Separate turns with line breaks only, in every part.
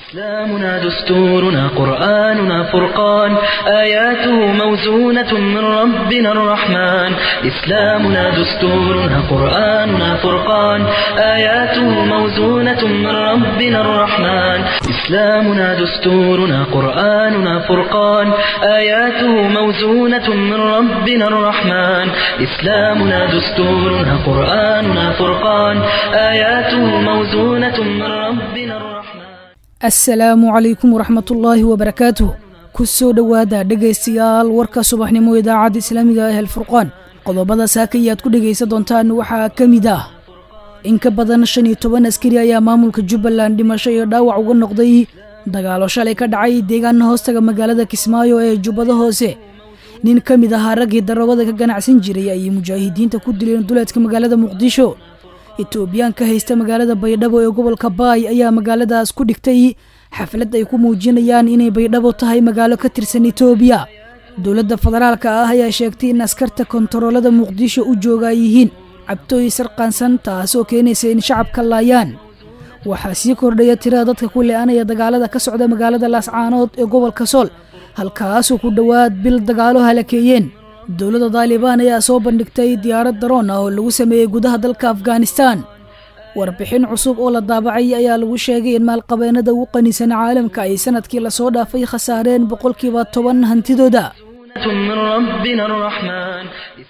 إسلامنا دستورنا قرآننا فرقان آياته موزونة من ربنا الرحمن إسلامنا دستورنا قرآننا فرقان آياته موزونة من ربنا الرحمن إسلامنا دستورنا قرآننا فرقان آياته موزونة من ربنا الرحمن إسلامنا دستورنا قرآننا فرقان آياته موزونة من ربنا الرحمن
assalaamu calaykum waraxmatullaahi wabarakaatuh ku soo dhowaada dhegaystayaal warka subaxnimo idaacadda islaamiga ah alfurqaan qodobada saakayaad ku dhegaysan doontaan waxaa ka mid ah in ka badan shan iyo toban askari ayaa maamulka jubbaland dhimasho iyo dhaawac uga noqday dagaalo shalay ka dhacay deegaana hoostaga magaalada kismaayo ee jubbada hoose nin ka mid ahaa raggii daroogada ka ganacsan jiray ayay mujaahidiinta ku dileen duleedka magaalada muqdisho etoobiyaanka haysta magaalada baydhabo ee gobolka baay ayaa magaaladaas ku dhigtay xaflad ay ku muujinayaan inay baydhabo tahay magaalo ka tirsan etoobiya dowladda federaalka ah ayaa sheegtay in askarta kontaroolada muqdisho u jooga ay yihiin cabtooy sarqaansan taasoo keenaysa in shacabka laayaan waxaa sii kordhaya tirada dadka ku le-anaya dagaalada ka socda magaalada laascaanood ee gobolka sool halkaasoo ku dhowaad bil dagaalo halakeeyeen dowladda daalibaan ayaa soo bandhigtay diyaarad daroon ah oo lagu sameeyey gudaha dalka afghanistan warbixin cusub oo la daabacay ayaa lagu sheegay in maalqabeennada ugu qanisan caalamka ay sanadkii lasoo dhaafay khasaareen boqolkiiba toban hantidooda
من ربنا الرحمن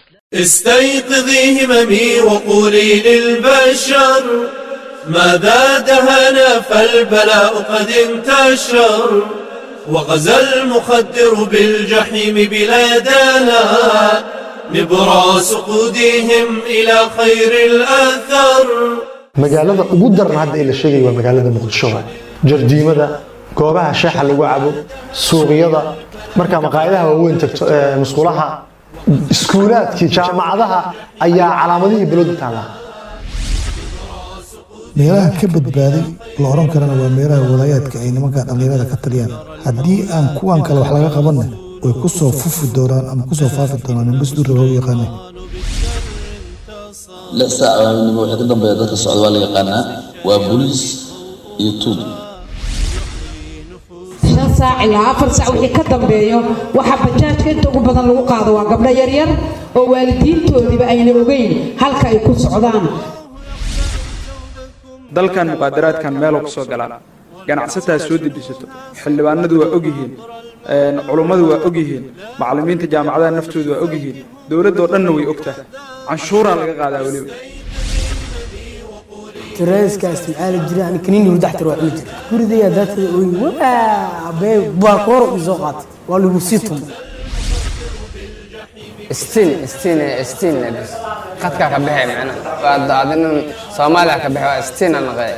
استيقظي هممي وقولي للبشر ماذا دهنا فالبلاء قد انتشر وغزا المخدر بالجحيم بلادنا نبراس قودهم إلى خير الأثر
magaalada ugu daran hadda ee la sheegaya waa magaalada muqdisho jardiimada goobaha shaaxa lagu cabo suuqyada markaa maqaayadaha waaweyn tagto musqulaha iskuulaadkii jaamacadaha ayaa calaamadihii balooda taallaa
meelaha ka badbaaday la oran karana waa meelaha walaayaadka ay nimanka dhallinyarada ka taliyaan haddii aan kuwan kale wax laga qabanna way ku soo fufi doonaan ama ku soo faafi doonaan nimbasdurra loo yaqaana
lix saac habeenimo wixii ka dambeeya dadka socda waa la yaqaanaa waa booliis iyo tuug
shan saac ilaa afar saac wixii ka dambeeyo waxaa bajaajka inta ugu badan lagu qaado waa gabdho yaryar oo waalidiintoodiiba ayna ogeyn halka ay ku socdaan
dalkan muqaadaraadkan meeloo ka soo galaan ganacsataa soo dejisato xildhibaanadu waa ogyihiin culummadu waa ogyihiin macallimiinta jaamacadaha naftoodu waa ogyihiin dowladdoo dhanna way ogtahay canshuuraa laga qaadaa weliba
تريسكا استمعال الجيران كنين يردح تروح مجر كوري يا ذات وي وا بي باكور وزوقات والو بسيتهم
استين استين استين بس خدك كبحي معنا بعد عدنا صوماليا كبحي استين انا غير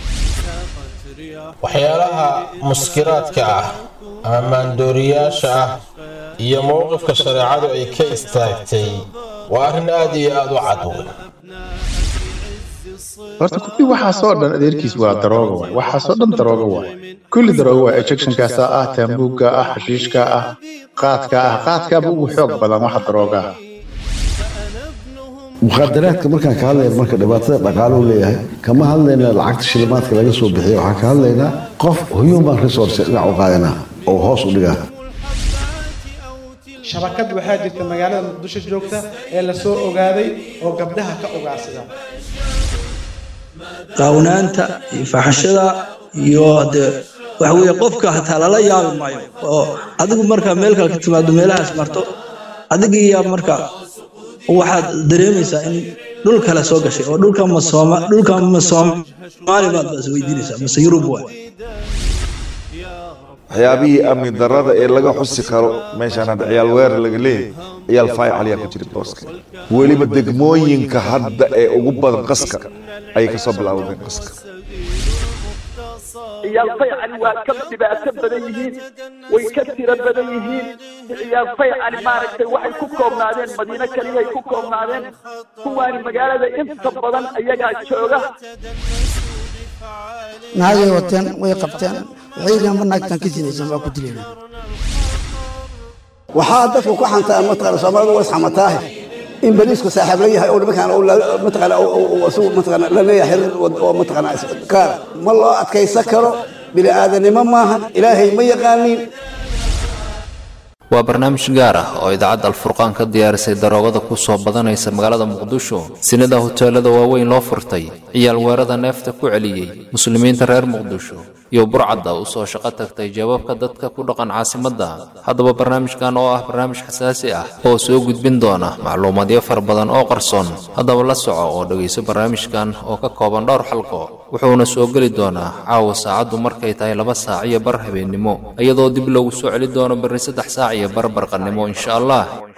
waxyaalaha muskiraadka ah ama maandooriyaasha ah iyo mowqifka shareecadu ay ka istaagtay waa arrin aad iyo aad u cad weyn
horta kulli waxaasoo dhan adeerkiis waa darooga waay waxaasoo dhan darooga waay kulli darooga waay ejectionkaasa ah taambuugga ah xashiishka ah qaadka ah qaadkaaba ugu xoog badan waxa darooga ah
mukhadaraadka markaan ka hadlayna marka dhibaatada dhaqaale u leeyahay kama hadlayna lacagta shilimaadka laga soo bixiyo waxaan ka hadlaynaa qof human resource dhinac u qaadanaa oo hoos u dhigaa
shabakad waxaa jirta magaalada muqdisho joogta ee la soo ogaaday oo gabdhaha ka ogaarsada
qaawanaanta iyo faxashada iyo de waxa weeye qofka hataa lala yaabi maayo oo adigu markaa meel kale ka timaado meelahaas marto adigiiya marka waxaad dareemaysaa in dhul kale soo gashay oo dhulka ma sooma dhulka ma soomaali baad baas weydiinaysaa mase yurub waay
waxyaabihii amni darrada ee laga xusi karo meeshaan hadda ciyaal weerar laga leeyahay ciyaal faayical ayaa ku jira booska weliba degmooyinka hadda ee ugu badan qaska ayay kasoo bilaabadeen qaska
ciyaal faycali waa ka dhibaato badan yihiin way ka tiro badan yihiin ciyaal faycali maaragtay waxay ku koobnaadeen madiino kaliyaay ku koobnaadeen kuwaani magaalada inta badan ayagaa jooga
naagay wateen way qabteen waxay yidhahan ma naagtan ka sinaysan waa ku dilayna
waxaa dadku ku xantaa mataqaana soomaalidu way isxamataahe in bariisku saaxiib la yahay oo nimankaan mataqaana isagu mataqaana la leeyahay xiriir oo mataqaana kaara ma loo adkaysan karo bini aadanimo maahan ilaahay ma yaqaaniin
waa barnaamij gaar ah oo idaacadda alfurqaan ka diyaarisay daroogada ku soo badanaysa magaalada muqdisho sinada hoteelada waaweyn loo furtay ciyaal weerada neefta ku celiyey muslimiinta reer muqdisho iyo burcadda u soo shaqo tagtay jawaabka dadka ku dhaqan caasimadda haddaba barnaamijkan oo ah barnaamij xasaasi ah oo soo gudbin doona macluumaadyo fara badan oo qarsoon haddaba la soco oo dhegayso barnaamijkan oo ka kooban dhowr xalqo wuxuuna soo geli doonaa caawa saacaddu markay tahay laba saac iyo bar habeennimo iyadoo dib loogu soo celi doono berri saddex saac iyo bar barqannimo insha allah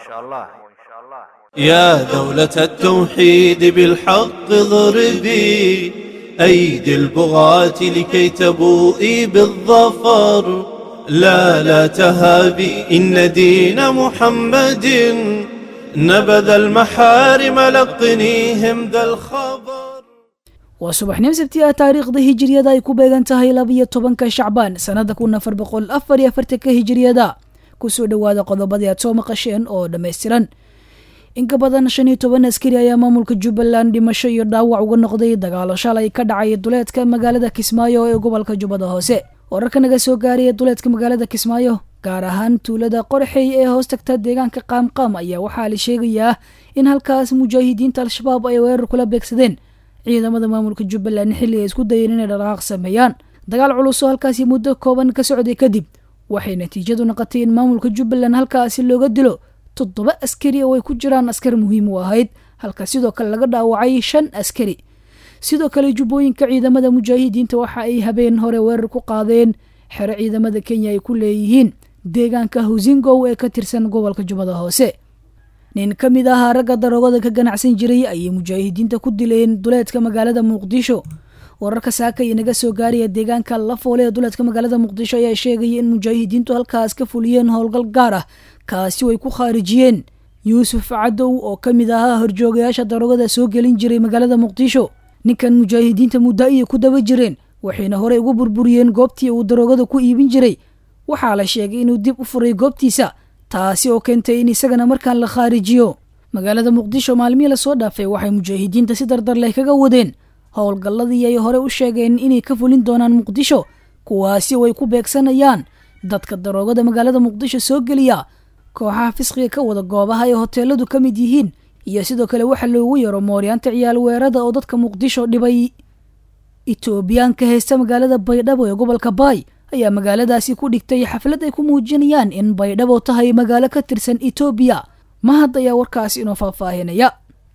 يا دولة التوحيد بالحق ضربي أيدي البغاة لكي تبوئي بالظفر لا لا تهابي إن دين محمد نبذ المحارم لقنيهم ذا الخبر
waa subaxnimo sabti ah taariikhda hijiriyada ay ku beegan tahay labiyo tobanka shacbaan sannada kun afar boqol afar iyo afartanka hijiriyada kusoo dhowaada qodobadii aad soo maqasheen oo dhammaystiran in ka badan shan iyo toban askari ayaa maamulka jubbaland dhimasho iyo dhaawac uga noqday dagaalo shalay ka dhacay duleedka magaalada kismaayo ee gobolka jubbada hoose wararka naga soo gaaraya duleedka magaalada kismaayo gaar ahaan tuulada qorxey ee hoos tagta deegaanka qaamqaam ayaa waxaa la sheegayaa in halkaas mujaahidiinta al-shabaab ay weerar kula beegsadeen ciidamada maamulka jubbaland xilli ay isku dayeen inay dhaqaaq sameeyaan dagaal culus oo halkaasi muddo kooban ka socday kadib waxay natiijadu noqotay in maamulka jubbaland halkaasi looga dilo toddoba askari oo ay ku jiraan askar muhiim u ahayd halka sidoo kale laga dhaawacay shan askari sidoo kale jubbooyinka ciidamada mujaahidiinta waxa ay habeen hore weerar ku qaadeen xero ciidamada kenya ay ku leeyihiin deegaanka husingow ee ka tirsan gobolka jubbada hoose nin ka mid ahaa ragga daroogada ka ganacsan jiray ayay mujaahidiinta ku dileen duleedka magaalada muqdisho wararka saakay naga soo gaaraya deegaanka lafoole ee duleedka magaalada muqdisho ayaa sheegaya in mujaahidiintu halkaas ka fuliyeen howlgal gaar ah kaasi way ku khaarijiyeen yuusuf cadow oo ka mid ahaa horjoogayaasha daroogada soo gelin jiray magaalada muqdisho ninkan mujaahidiinta muddo ayay ku daba jireen waxayna horey ugu burburiyeen goobtii uu daroogada ku iibin jiray waxaa la sheegay inuu dib u furay goobtiisa taasi oo keentay in isagana markaan la khaarijiyo magaalada muqdisho maalmihii lasoo dhaafay waxay mujaahidiinta si dardar leh kaga wadeen howlgalladii ay hore u sheegeen inay ka fulin doonaan muqdisho kuwaasi oo ay ku beegsanayaan dadka daroogada magaalada muqdisho soo geliya kooxaha fisqiga ka wada goobaha ay hoteeladu ka mid yihiin iyo sidoo kale waxa loogu yaro mooryaanta ciyaal weerada oo dadka muqdisho dhibay etoobiyaanka haysta magaalada baydhabo ee gobolka baay ayaa magaaladaasi ku dhigtay xaflad ay ku muujinayaan in baydhabo tahay magaalo ka tirsan etoobiya mahad ayaa warkaasi inoo faahfaahinaya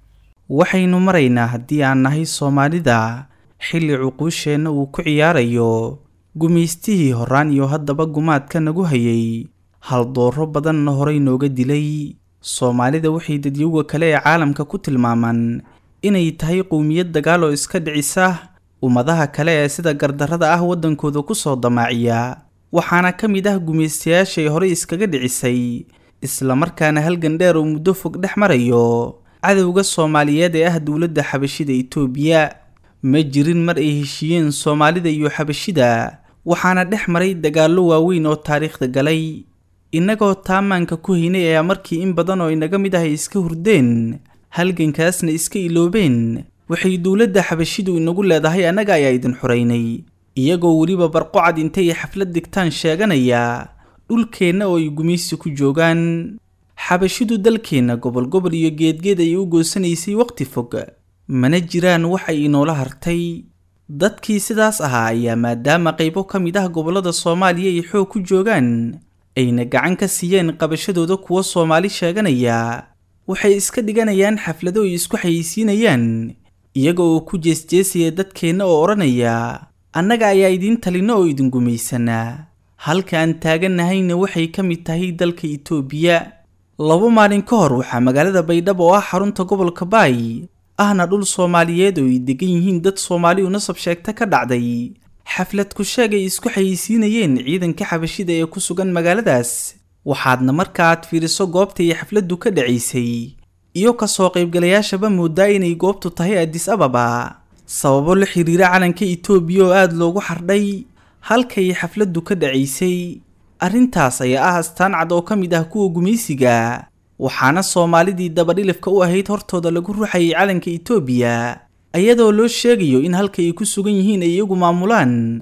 waxaynu maraynaa haddii aan nahay soomaalida xilli cuquusheenna uu ku ciyaarayo gumaystihii horaan iyo haddaba gumaadka nagu hayay haldooro badanna horey nooga dilay soomaalida waxay dadyowga kale ee caalamka ku tilmaamaan inay tahay qowmiyad dagaal oo iska dhicisa ummadaha kale ee sida gardarrada ah waddankooda ku soo damaaciya waxaana ka mid ah gumaystayaashay horey iskaga dhicisay islamarkaana halgan dheer oo muddo fog dhex marayo cadowga soomaaliyeed ee ah dowladda xabashida itoobiya ma jirin mar ay heshiiyeen soomaalida iyo xabashida waxaana dhex maray dagaallo waaweyn oo taariikhda galay innagoo taamaanka ku haynay ayaa markii in badan oo inaga mid ah ay iska hurdeen halgankaasna iska iloobeen waxay dowladda xabashidu inagu leedahay annaga ayaa idin xoraynay iyagoo weliba barqocad intay xaflad digtaan sheeganaya dhulkeenna oo ay gumaysi ku joogaan xabashidu dalkeenna gobol gobol iyo geedgeed ayay u goosanaysay waqti fog mana jiraan wax ay inoola hartay dadkii sidaas ahaa ayaa maadaama qaybo ka mid ah gobollada soomaaliya ay xoog ku joogaan ayna gacan ka siiyeen qabashadooda kuwa soomaali sheeganaya waxay iska dhiganayaan xaflado ay isku xayeysiinayaan iyaga oo ku jeesjeesaya dadkeenna oo odhanaya annaga ayaa idiin talina oo idin gumaysanaa halka aan taagannahayna waxay ka mid tahay dalka itoobiya laba maalin ka hor waxaa magaalada baydhabo oo ah xarunta gobolka baay ahna dhul soomaaliyeed oo ay degan yihiin dad soomaali u nasab sheegta ka dhacday xaflad ku sheeg ay isku xayeysiinayeen ciidanka xabashida ee ku sugan magaaladaas waxaadna marka aad fiiriso goobta ay xafladdu ka dhacaysay iyo kasoo qaybgalayaashaba moodaa inay goobtu tahay adis ababa sababo la xiriira calanka itoobiya oo aada loogu xardhay halkay xafladdu ka dhacaysay arrintaas ayaa ah astaan cad oo ka mid ah kuwa gumaysiga waxaana soomaalidii dabadhilifka u ahayd hortooda lagu ruxayay calanka itoobiya iyadoo loo sheegayo in halka ay ku sugan yihiin ay iyagu maamulaan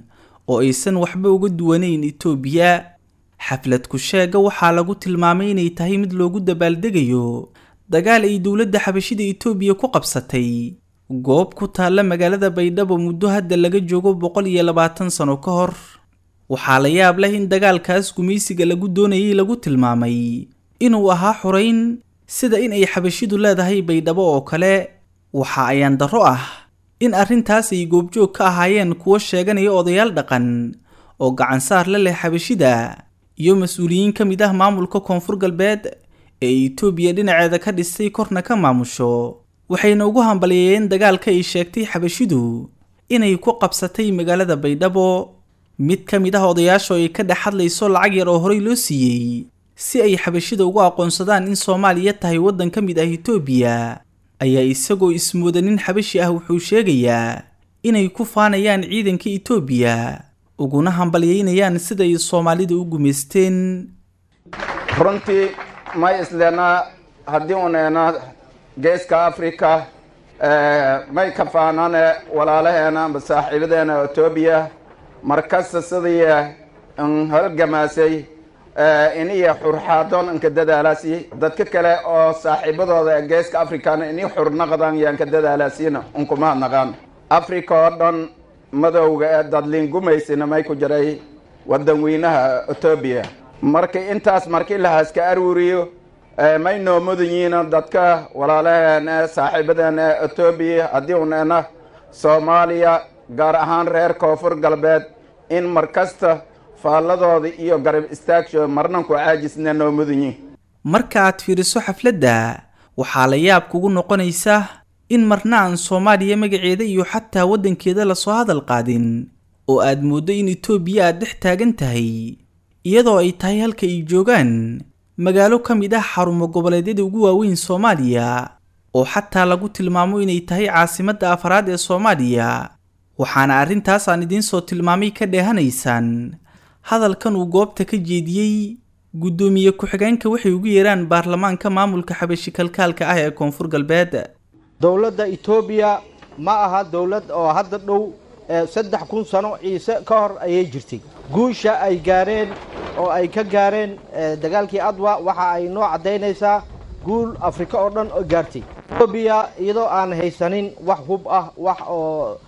oo aysan waxba uga duwanayn itoobiya xaflad ku-sheega waxaa lagu tilmaamay inay tahay mid loogu dabaaldegayo dagaal ay dowladda xabashida itoobiya ku qabsatay goob ku taalla magaalada baydhabo muddo hadda laga joogo boqol iyo labaatan sano ka hor waxaa la yaab leh in dagaalkaas gumaysiga lagu doonayay lagu tilmaamay inuu ahaa xurayn sida in ay xabashidu leedahay baydhabo oo kale waxa ayaan darro ah in arrintaas ay goobjoog ka ahaayeen kuwo sheeganaya odayaal dhaqan oo gacansaar la leh xabashida iyo mas-uuliyiin ka mid ah maamulka koonfur galbeed ee itoobiya dhinaceeda ka dhistay korna ka maamusho waxayna ugu hambaliyeeyeen dagaalka ay sheegtay xabashidu inay ku qabsatay magaalada baydhabo mid ka mid ah odayaasha oo ay ka dhex hadlayso lacag yar oo horey loo siiyey si ay xabashida ugu aqoonsadaan in soomaaliya tahay waddan ka mid ah itoobiya ayaa isagoo ismooda nin xabashi ah wuxuu sheegayaa inay ku faanayaan ciidanka itoobiya uguna hambalyeynayaan siday soomaalida u gumaysteen
runtii may isleenaa haddii uneena geeska africa may ka faanane walaalaheena amba saaxiibadeena etoobiya markasta sidii n halgamaasay iniyo xurxaadoon inka dadaalaasi dadka kale oo saaxiibadooda ee geeska africana ini xurnaqdan yaanka dadaalaasiina unkuma naqaan africa oo dhan madowga ee dadliin gumaysina may ku jiray wadan weynaha etoobiya marka intaas markii lahaaska aruuriyo may noo mudanyiina dadka walaalaheena saaxiibadeena ee etoobiya haddii uneena soomaaliya gaar ahaan reer koonfur galbeed in markasta faalladooda iyo garab istaagsho marnanku caajisna noo mudanyiin
marka aad fiiriso xafladda waxaa la yaab kugu noqonaysa in marna aan soomaaliya magaceeda iyo xataa waddankeeda lasoo hadal qaadin oo aad mooddo in itoobiya aad dhex taagan tahay iyadoo ay tahay halka ay joogaan magaalo ka mid ah xarumo goboleedyada ugu waaweyn soomaaliya oo xataa lagu tilmaamo inay tahay caasimadda afaraad ee soomaaliya waxaana arrintaas aan idiin soo tilmaamay ka dheehanaysaan hadalkan uu goobta ka jeediyey guddoomiye ku-xigeenka waxay ugu yeeraan baarlamaanka maamulka xabashi kalkaalka ah ee koonfur galbeed
dowladda etoobiya ma aha dowlad oo hadda dhow saddex kun sano ciise ka hor ayay jirtay guusha ay gaareen oo ay ka gaareen dagaalkii adwa waxa ay noo caddaynaysaa guul afrika oo dhan oo gaartay etoobiya iyadoo aan haysanin wax hub ah wax oo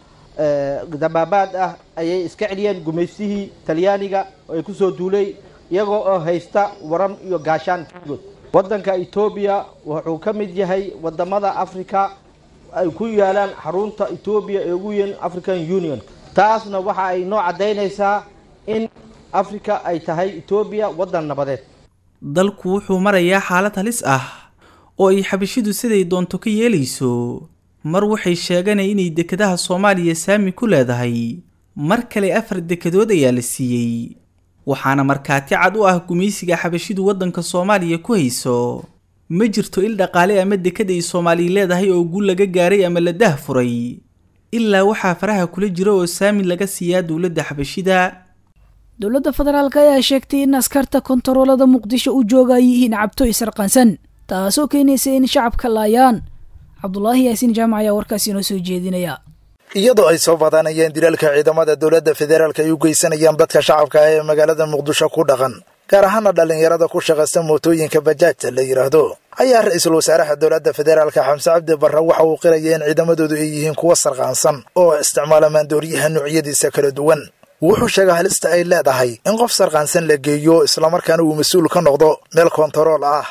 dabaabaad ah ayay iska celiyeen gumaystihii talyaaniga oo ay ku soo duulay iyagoo oo haysta waran iyo gaashaan good waddanka etoobiya wuxuu ka mid yahay wadamada africa ay ku yaalaan xarunta etoobiya ee ugu weyn african union taasna waxa ay noo caddaynaysaa in africa ay tahay etoobiya waddan nabadeed
dalku wuxuu marayaa xaalad halis ah oo ay xabashidu siday doonto ka yeelayso mar waxay sheeganay inay dekedaha soomaaliya saami ku leedahay mar kale afar dekedood ayaa la siiyey waxaana markhaati cad u ah gumaysiga xabashidu waddanka soomaaliya ku hayso ma jirto il dhaqaale ama deked ay soomaaliya leedahay oo guul laga gaaray ama la dah furay ilaa waxaa faraha kula jira oo saami laga siiyaa dowladda xabashida
dowladda federaalk ayaa sheegtay in askarta kontaroolada muqdisho u jooga ay yihiin cabto isarqansan taasoo keenaysa in shacabka laayaan cabdulaahi yaasiin jaamac ayaa warkaas inoo soo jeedinaya
iyadoo ay soo badanayeen dilaalka ciidamada dowladda federaalk ay u geysanayaan dadka shacabka ah ee magaalada muqdisho ku dhaqan gaar ahaana dhallinyarada ku shaqaysta mootooyinka bajaajta la yidhaahdo ayaa ra-iisul wasaaraha dowladda federaalka xamse cabdi barre waxa uu qiraya in ciidamadoodu ay yihiin kuwa sarqaansan oo isticmaala maandooriyaha noocyadiisa kala duwan wuxuu sheegay halista ay leedahay in qof sarqaansan la geeyo islamarkaana uu mas-uul ka noqdo meel kontarool ah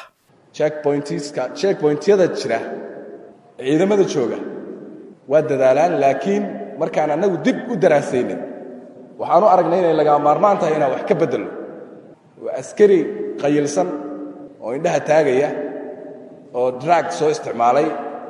checkpointyada jira ciidamada jooga waa dadaalaan laakiin markaan annagu dib u daraasaynin waxaan u aragnay inay lagaa maarmaan tahay inaan wax ka beddelno waa askari qayilsan oo indhaha taagaya oo drag soo isticmaalay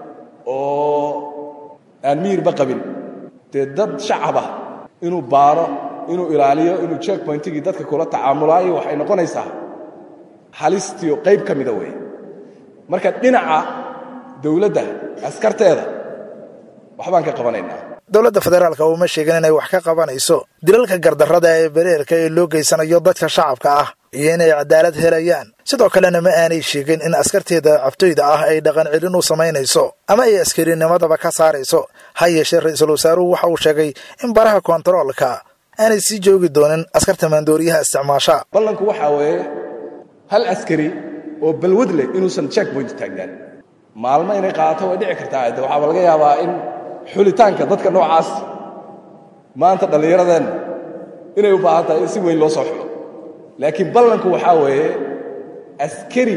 oo aan miyirba qabin dee dad shacabah inuu baaro inuu ilaaliyo inuu checkpointigii dadka kula tacaamulaayo waxay noqonaysaa halistiio qayb ka mida weeye marka dhinaca dawladda askarteeda waxbaan ka qabanaynaa
dowladda federaalka uma sheegin inay wax ka qabanayso dilalka gardarrada ee bereerka ee loo geysanayo dadka shacabka ah iyo inay cadaalad helayaan sidoo kalena ma aanay sheegin in askarteeda cabtoyda ah ay dhaqan celin u samaynayso ama ay askarinimadaba ka saarayso ha yeeshee ra-iisul wasaaruhu waxa uu sheegay in baraha kontaroolka aanay sii joogi doonin askarta maandooriyaha isticmaasha
ballanku waxaa weeye hal askari oo balwad leh inuusan checkpoint taagnaan maalmo inay qaadato way dhici kartaa de waxaaba laga yaabaa in xulitaanka dadka noocaas maanta dhallinyaradeenna inay u baahan tahay in si weyn loo soo xulo laakiin ballanku waxaa weeye askari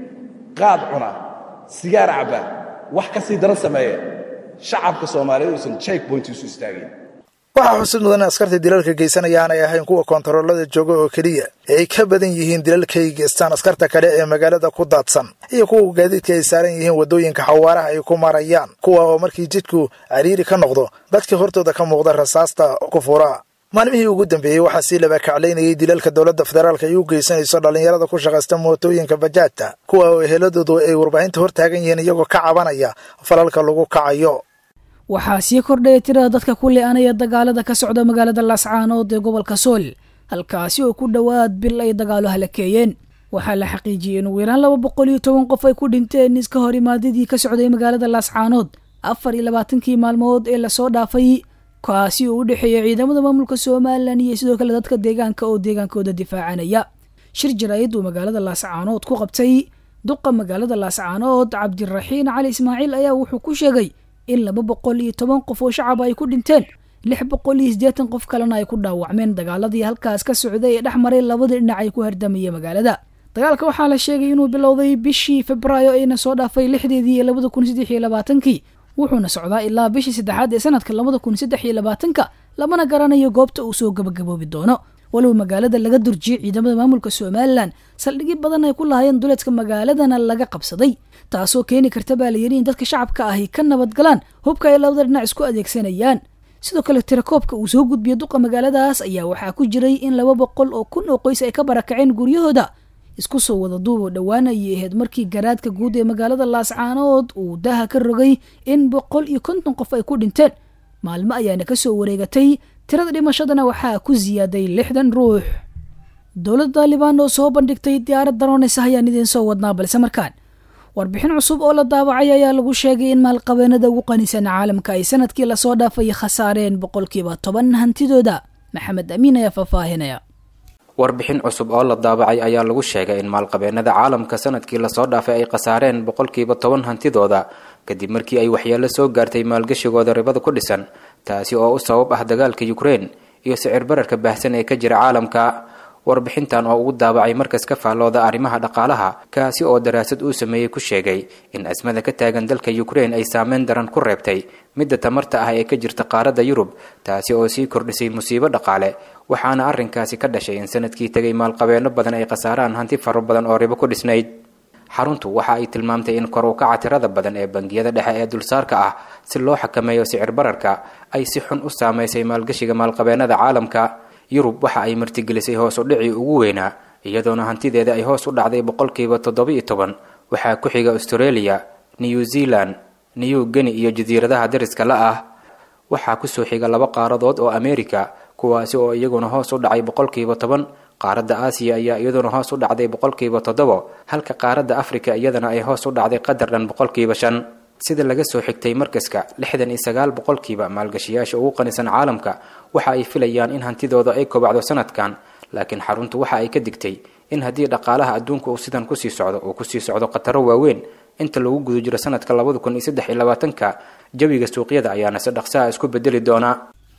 qaad cuna sigaar cabba wax ka sii daran sameeya shacabka soomaaliyeed uusan checkpoint isu istaagin
waxaa xusid mudan in askarta dilalka geysanaya aanay ahayn kuwa koontaroolada jooga oo keliya ee ay ka badan yihiin dilalkay geystaan askarta kale ee magaalada ku daadsan iyo kuwa gaadiidka ay saaran yihiin waddooyinka xawaaraha ay ku marayaan kuwa oo markii jidku cariiri ka noqdo dadka hortooda ka muuqda rasaasta ku fura maalmihii ugu dambeeyey waxaa sii labakaclaynayay dilalka dowladda federaalk ay u geysanayso dhallinyarada ku shaqaysta mootooyinka bajaajta kuwa oo eheladoodu ay warbaahinta hor taagan yihiin iyagoo ka cabanaya falalka lagu kacayo
waxaa sii kordhaya tirada dadka ku le-anaya dagaalada ka socda magaalada laascaanood ee gobolka sool halkaasi oo ku dhowaad bil ay dagaalo halakeeyeen waxaa la xaqiijiyey in ugu yaraan laba boqol iyo toban qof ay ku dhinteen iska hor imaadadii ka socday magaalada laascaanood afar iyo labaatankii maalmood ee lasoo dhaafay kaasi oo u dhexeeya ciidamada maamulka somalilan iyo sidoo kale dadka deegaanka oo deegaankooda difaacanaya shir jaraa'id uu magaalada laascaanood ku qabtay duqa magaalada laascaanood cabdiraxiin cali ismaaciil ayaa wuxuu ku sheegay in laba boqol iyo toban qof oo shacaba ay ku dhinteen lix boqol iyo siddeetan qof kalena ay ku dhaawacmeen dagaaladii halkaas ka socday ee dhex maray labadii dhinac ay ku hardamaya magaalada dagaalka waxaa la sheegay inuu bilowday bishii febraayo ayna soo dhaafay lixdeedii iyo labada kun saddex iyo labaatankii wuxuuna socdaa ilaa bishii saddexaad ee sanadka labada kun saddex iyo labaatanka lamana garanayo goobta uu soo gabagaboobi doono walow magaalada laga durjiyey ciidamada maamulka somalilan saldhigyo badan ay ku lahaayeen duleedka magaaladana laga qabsaday taasoo keeni karta baa layidhi in dadka shacabka ahi ka nabadgalaan hubka ay labada dhinac isku adeegsanayaan sidoo kale tirakoobka uu soo gudbiyo duqa magaaladaas ayaa waxaa ku jiray in laba boqol oo kun oo qoys ay ka barakaceen guryahooda isku soo wada duuboo dhowaan ayay ahayd markii garaadka guud ee magaalada laascaanood uu daha ka rogay in boqol iyo konton qof ay ku dhinteen maalmo ayaana kasoo wareegatay tirada dhimashadana waxaa ku siyaaday lixdan ruux dowladda taalibaan oo soo bandhigtay diyaarad daroonaysa ayaan idiin soo wadnaa balse markaan warbixin cusub oo la daabacay ayaa lagu sheegay in maalqabeenada ugu qanisan caalamka ay sanadkii lasoo dhaafay khasaareen boqolkiiba toban hantidooda maxamed amiin ayaa faahfaahinaya
warbixin cusub oo la daabacay ayaa lagu sheegay in maalqabeenada caalamka sanadkii lasoo dhaafay ay khasaareen boqolkiiba toban hantidooda kadib markii ay waxyeelo soo gaartay maalgashigooda ribada ku dhisan taasi oo u sabab ah dagaalka ukrein iyo sicir bararka baahsan ee ka jira caalamka warbixintan oo ugu daabacay markas ka faallooda arrimaha dhaqaalaha kaasi oo daraasad uu sameeyey ku sheegay in asmada ka taagan dalka ukrein ay saameyn daran ku reebtay midda tamarta ah ee ka jirta qaaradda yurub taasi oo sii kordhisay musiibo dhaqaale waxaana arrinkaasi ka dhashay in sanadkii tegay maalqabeeno badan ay khasaaraan hanti faro badan oo ribo ku dhisnayd xaruntu waxa ay tilmaamtay in kor u kaca tirada badan ee bangiyada dhexe ee dulsaarka ah si loo xakameeyo sicir bararka ay si xun u saamaysay maalgashiga maalqabeenada caalamka yurub waxa ay martigelisay hoos u dhicii ugu weynaa iyadoona hantideeda ay hoos u dhacday boqolkiiba toddoba-iyo toban waxaa ku xiga australia new zealand new geni iyo jasiiradaha dariska la ah waxaa kusoo xiga laba qaaradood oo america kuwaasi oo iyaguna hoos u dhacay boqolkiiba toban qaaradda aasiya ayaa iyaduna hoos u dhacday boqolkiiba toddobo halka qaaradda afrika iyadana ay hoos u dhacday qadar dhan boqolkiiba shan sida laga soo xigtay markaska lixdan iyo sagaal boqolkiiba maalgashiyaasha ugu qanisan caalamka waxa ay filayaan in hantidooda ay kobacdo sanadkan laakiin xaruntu waxa ay ka digtay in haddii dhaqaalaha adduunka uu sidan kusii socdo uu kusii socdo khataro waaweyn inta lagu guda jiro sanadka labada kun iyo saddex iyo labaatanka jawiga suuqyada ayaana si dhaqsaha isku bedeli doonaa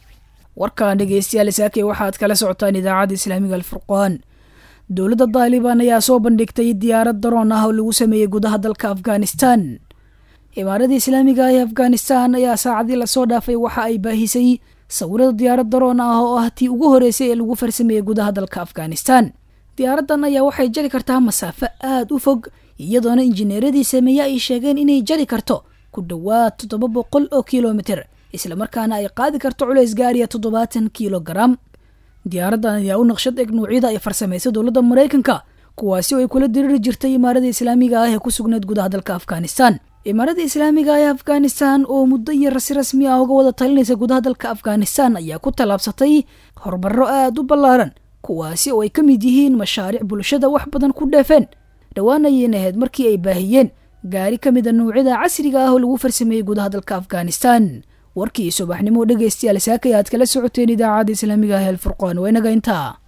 warkaan dhegeystayaal saakey waxaad kala socotaan idaacadda islaamiga alfurqaan dowladda daalibaan ayaa soo bandhigtay diyaarad daroon ah oo lagu sameeyey gudaha dalka afghanistan imaaradda islaamiga ee afghanistan ayaa saacadii lasoo dhaafay waxa ay baahisay sawirada diyaarad daroon ah oo ah tii ugu horeysay ee lagu farsameeyey gudaha dalka afghanistan diyaaraddan ayaa waxay jari kartaa masaafo aada u fog iyadoona injineeradii sameeye ay sheegeen inay jari karto ku dhowaad toddoba boqol oo kilomiter islamarkaana ay qaadi karto culays gaariya toddobaatan kilogaram diyaaraddan ayaa u naqshad eg nuucyada ay farsamaysa dowladda maraykanka kuwaasi oo ay kula diriiri jirtay imaarada islaamiga ah ee ku sugnayd gudaha dalka afghanistan imaarada islaamiga ee afghanistan oo muddo iyo rasi rasmi ah uga wada talinaysa gudaha dalka afghanistan ayaa ku tallaabsatay horumaro aada u ballaaran kuwaasi oo ay ka mid yihiin mashaariic bulshada wax badan ku dheefeen dhowaan ayayna ahayd markii ay baahiyeen gaari ka mida nuucyada casriga ah oo lagu farsameeyey gudaha dalka afghanistan warkii subaxnimo dhegaystayaal saakay aad kala socoteen idaacadda islaamiga ah ee alfurqaan waa inaga intaa